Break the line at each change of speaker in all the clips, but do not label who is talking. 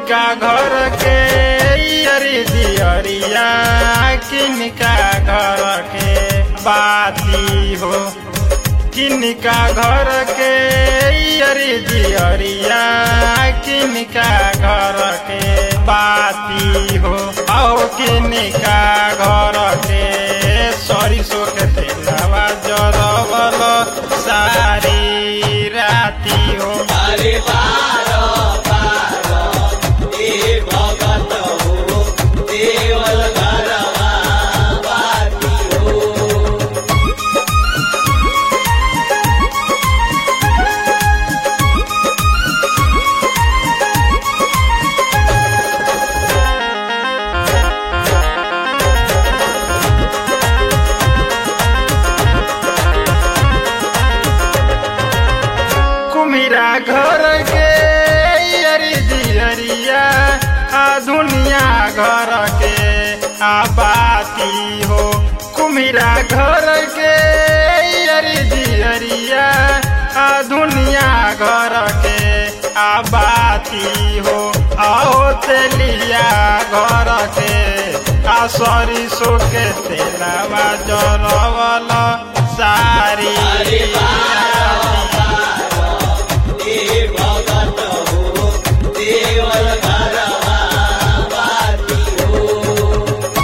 किनका घर के अरे दियरिया किनका घर के बाती हो किनका घर के अरे दियरिया किनका घर के बाती हो आओ किनका घर के सरिसो के तेलवा जरवल सारी राती हो
अरे बारो बारो ए भगत हो देवल घरवा बाती हो
कुमिरा घर के अरे दियरिया आ दुनिया घर के आबाती हो कुमिरा घर के अरे दियरिया आ दुनिया घर के आबाती हो आओ तेलिया घर के आ सरिसो के तेलवा जरवल सारी
अरे बारो बारो ए भगत हो देवल घरवा बाती हो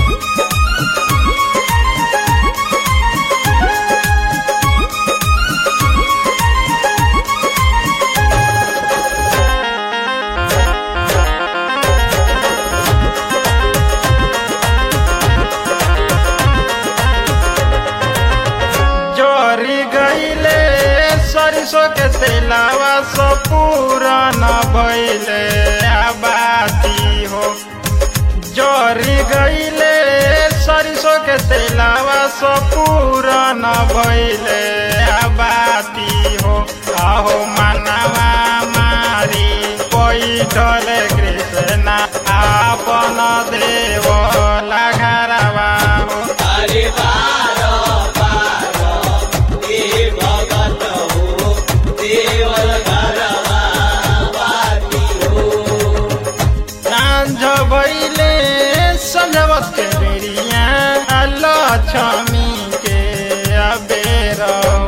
जोरी गईले सरसो के तेलावा सो पूरन भइले आबाती हो जोरी गईले सरसो के तेलावा सो पूरन भइले आबाती हो आहो मनवा मारी पैठल कृष्ण आपन देव घरवा हो
अरे बारो बारो ए भगत हो देवल घरवा बाती हो
साँझ भैले सजवत के बेरिया लक्ष्मी के अबेर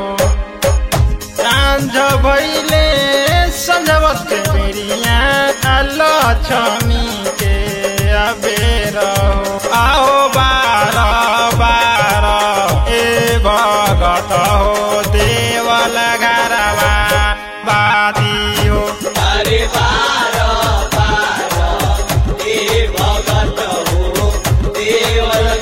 साँझ भैले सजवत के बेरिया लक्ष्मी के अबेर आओ बार बार ए भगत हो देवल घरवा बादी हो
अरे बारो बारो ए भगत हो देवल